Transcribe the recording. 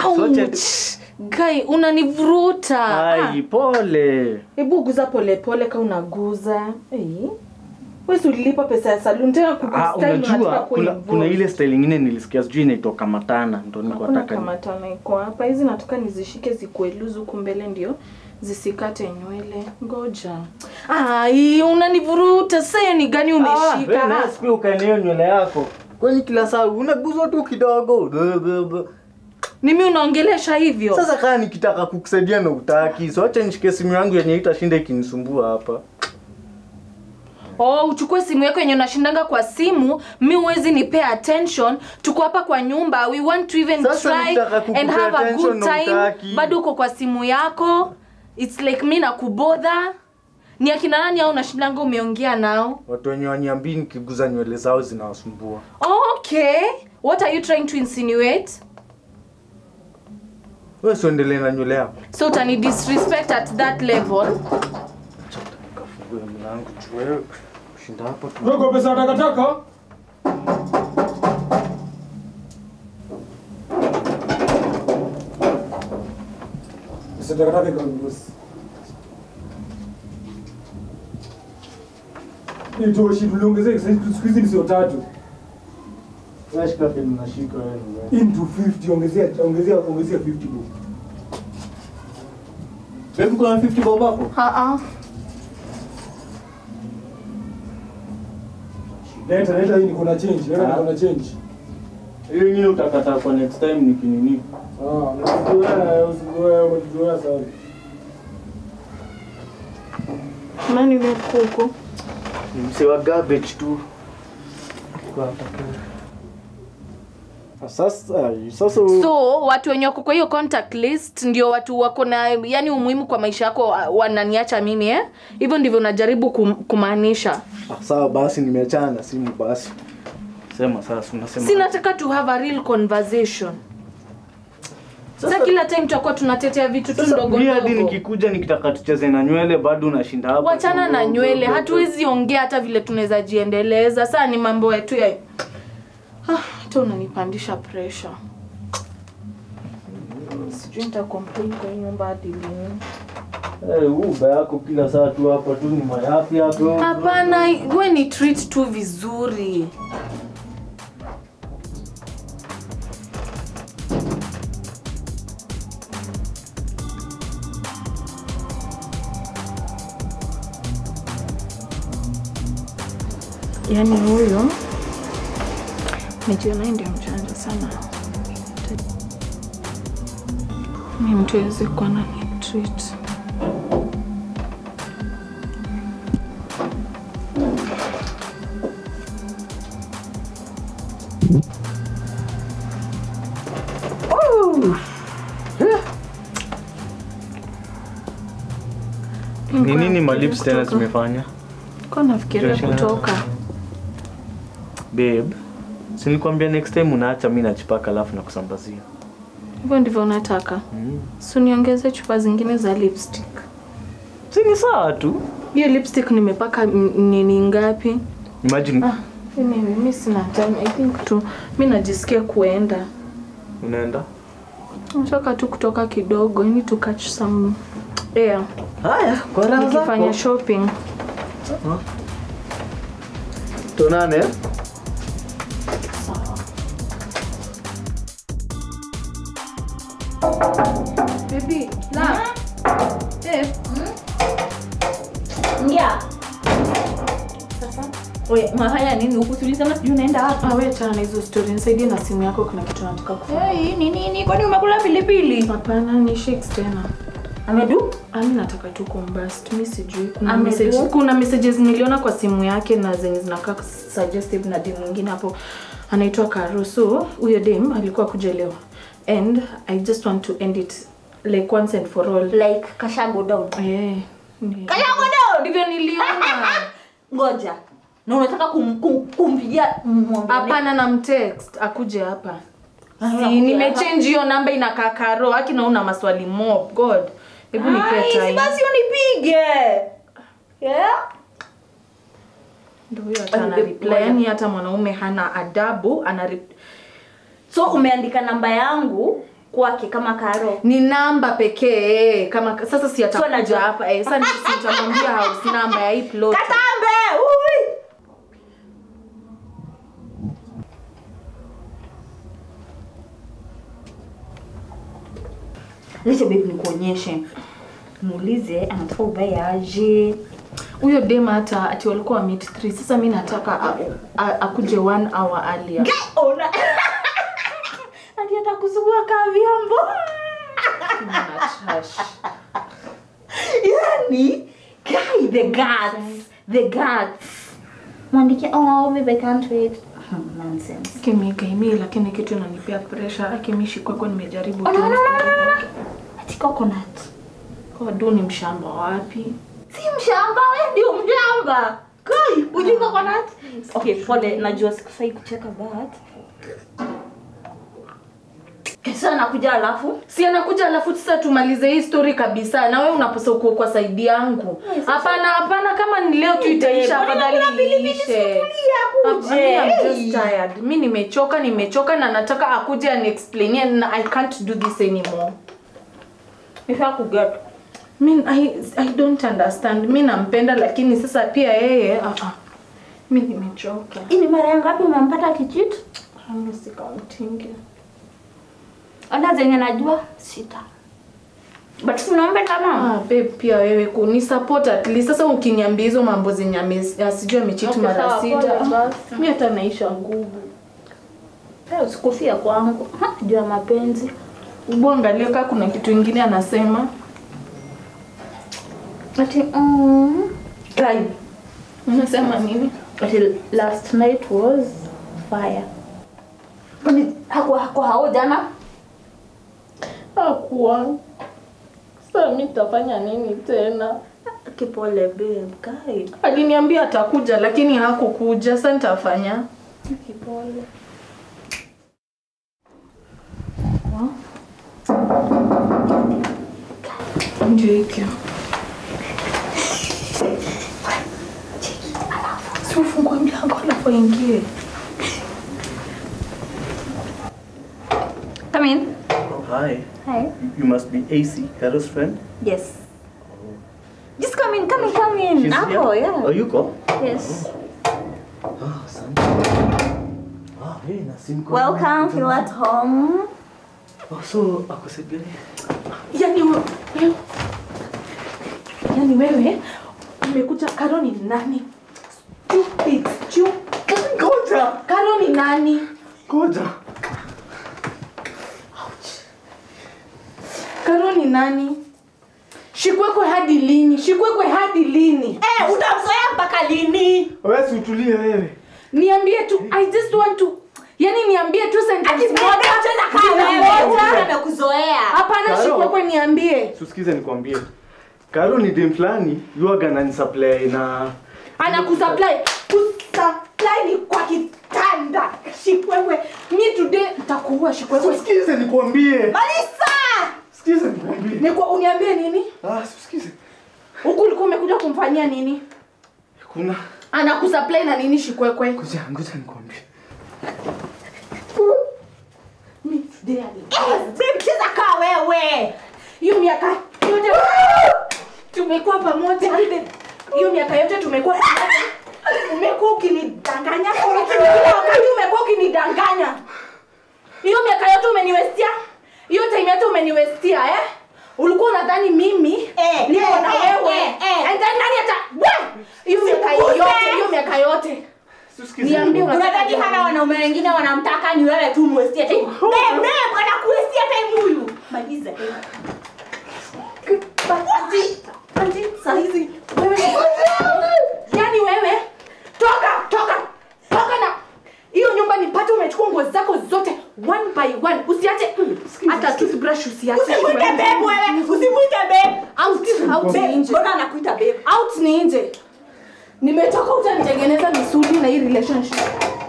Sote- Guy, unanivuruta. Ah, Ai, pole. Hebu guza polepole ka unaguza. Hey. Wewe si ulilipa pesa ya salon tena Ah, kukustyle unajua unataka kuna, kuinvolve. kuna ile style ingine nilisikia sijui inaitwa kamatana ndo nilikuwa Hakuna nataka ni- kamatana iko hapa. Hizi nataka nizishike zikuwe loose huku mbele ndio zisikate nywele. Ngoja. Ai, unanivuruta. Sasa hiyo ni gani Ah, umeshika? wewe naye siku ukaenea hiyo nywele yako. Kwani kila saa unaguzwa tu kidogo. Blah, blah, blah. Mimi unaongelesha hivyo? Sasa kama nikitaka kukusaidia na utaki, so acha nishike simu yangu yenye itashinda ikinisumbua hapa. Oh, uchukue simu yako yenye unashindanga kwa simu, mi huwezi nipea attention. Tuko hapa kwa nyumba, we want to even Sasa try nitaka and kukupea have a attention good na time. hutaki. Bado uko kwa simu yako. It's like mi nakubodha. Ni akina nani au unashindanga umeongea nao? Watu wenye waniambii nikiguza nywele zao zinawasumbua. Okay. What are you trying to insinuate? Wewe siendelee na nywele yako. So utani disrespect at that level. Kafungue mlango tu wewe. Shinda hapo tu. Dogo pesa ya takataka. Pesa ya takataka iko bosi. Itoshi tuliongezea siku hizi ni sio tatu. Unashika peni unashika wewe. Into 50 ongezea ongezea ongezea 50 bob. Wewe kuna 50 bob hapo? Ah Leta leta hii niko na change. Leta Ah. niko na change. Hiyo nyingine utakata kwa next time nikinini. Ah, usizoea usizoea umezoea sana. ah. Nani ni kuku? Ni mse wa garbage tu. Kwa hapa tu. Sasa sasa so watu wenye wako kwa hiyo contact list ndio watu wako na yani umuhimu kwa maisha yako wa- wananiacha mimi eh hivyo ndivyo unajaribu kum, kumaanisha Ah, sawa basi nimeachana na simu basi. Sema sasa unasema. si nataka to have a real conversation sasa kila time tutakuwa tunatetea vitu tu Sasa ndogo mimi hadi ndogo nikikuja nikitaka tucheze na nywele bado unashinda hapo. wachana na nywele hatuwezi ongea hata vile tunaweza jiendeleza saa ni mambo yetu ya Ah, hata unanipandisha pressure sijui nita complain kwa hii nyumba hadi lini Eh, uba yako kila saa tu hapa tu ni mayapi hapo. hapana we ni treat tu vizuri yaani huyo nijiona ndio mjanja sana mi mtu aweze kuwa na ni treat Ni nini malips tena zimefanya? Kwa nafikiria Joshua. kutoka. Babe, si nilikwambia next time unaacha mimi nachipaka alafu nakusambazia. Hivyo ndivyo unataka. Mm. Si niongeze chupa zingine za lipstick. Si ni sawa tu. Hiyo lipstick nimepaka m- nini ngapi? Imagine Ah, anyway, mimi sina time. I think tu mimi najisikia kuenda. unaenda. Nataka tu kutoka kidogo. I need to catch some air. Haya, kwa raha Nikifanya zako. shopping. Tuonane. eh? Baby, la. Eh, Ingia. Wewe unafanya nini huku? Si ulisema sijui unaenda wapi? ah, wewe achana na hizo story. Nisaidie na simu yako kuna kitu nataka kufanya. Hey, ni nini? Kwani umekula pilipili? Hapana, ni shakes tena. Amedu? Ami nataka tu kumbast. Mi sijui kuna Ame- message, kuna messages niliona kwa simu yake na zenye zinakaa suggestive na dem mwingine hapo anaitwa Karo. So huyo dem alikuwa kuja leo and I just want to end it like once and for all. Like kashago down. Eh. ni- Kashago down. Ndivyo niliona. Ngoja. Na unataka kum, kum, kumpigia mwambie. Hapana na mtext akuje hapa. Ah, Si anakuja nimechange hiyo namba inakaa Karo. Haki na una maswali mob. God. Hebu nipe Ai, si time. basi unipige. Yeah. Ndio huyo hata ana Ngoja. reply. Yaani hata mwanaume hana adabu ana rep- So umeandika namba yangu kwake kama karo ni namba pekee kama sasa si So atakuja najua- hapa eh, sasa si nitamwambia house namba ya hii plot katambe ui Lete babe nikuonyeshe muulize anataka uvae aje huyo dem hata ati walikuwa meet 3 sasa mi nataka a- a- akuje one hour earlier ona ati atakusugua kaa vyombo Kuna trash. yani guy the guts the guts mwandike oh babe I can't wait Hmm, nonsense kimikaimi lakini kitu inanipea pressure akimishi kwako nimejaribu Oh, tu no, no, no, no, no. ati coconut Kodu ni mshamba wapi si mshamba we ndio mshamba kai ujui coconut okay pole najua sikufai kucheka but kesa nakuja alafu si anakuja alafu sasa tumalize hii story kabisa na wewe unaposa kuwa kwa saidi yangu Yes, sasa- hapana hapana kama ni leo tu Hey, itaisha babe, afadhali mbona pilipili iishe sufuria akuje? I'm just Hey. tired mi nimechoka nimechoka na nataka akuje aniexplainie na i can't do this anymore nifaa kuget mi I, i don't understand mi nampenda lakini sasa pia yeye uh -uh. mi nimechoka hii ni mara ya ngapi umempata kichit Mimi sikauntingi ona zenye najua sita but tunaombeka mama Ah, babe pia wewe kuni support at least sasa ukiniambia hizo mambo zenye ame- asijui amecheat Okay, mara sawa, sita pole ah, basi. mi hata naisha nguvu Eh, usikufia kwangu Ha, juu ya mapenzi ubu angalia kaa kuna kitu ingine anasema ati mm, guy unasema nini ati last night was fire kwani hako hako hao jana hakuwa sasa mi tafanya nini tena kipole babe guy aliniambia atakuja lakini hakukuja sasa nitafanya kipole ndio hikyo si ufungue mlango alafu aingie come in Oh, hi. hi You must be AC, Carol's friend. yes just come in come in come in She's hapo here? yeah Oh, you go? yes Ah, asante. Ah, hey, na simu kwa- welcome feel at home Oh, so ako Sebele. yani we- wewe yani wewe umekuja karo ni nani Stupid, stupid. Ngoja, karo ni nani ngoja. karo ni nani shikwekwe hadi lini shikwekwe hadi lini eh utamzoea mpaka lini Wewe si utulie wewe. niambie tu i just want to yani niambie tu sentence moja moja. amekuzoea hapana Karo. shikwekwe niambie Tusikize nikwambie. Karo ni dem fulani, yuaga ananisupply na anakusupply kusupply ni kwa kitanda shikwekwe mi today nitakuua shikwekwe Sikize nikwambie. malisa Sikize nikwambie. ni kwa uniambie nini Ah, sikize. huku ulikuwa umekuja kumfanyia nini Kuna anakusupply na nini shikwekwe ngoja, ngoja nikwambie. mi today ali- mcheza kaa wewe hiyo miaka yote tumekuwa pamoja hiyo miaka yote tumekuwa pamoja. umekuwa ukinidanganya kila wakati umekuwa ukinidanganya hiyo miaka yote umeniwestia hiyo time yote umeniwestia eh ulikuwa unadhani mimi Eh, niko eh, na eh, wewe eh, eh. and then nani ata we! hiyo miaka Sikuse. yote hiyo miaka yote Tusikize. Niambie nikwambie. unadhani hana wanaume wengine wanamtaka ni wewe tu mwestia time babe babe anakuwestia time huyu maliza Ati, ati, saa hizi wewe yani wewe toka toka toka na hiyo nyumba nipate umechukua nguo zako zote one by one usiache hata toothbrush usiache usimwite babe wewe usimwite babe out out ni nje mbona anakuita babe out ni nje nimetoka utanitengeneza misuli na hii relationship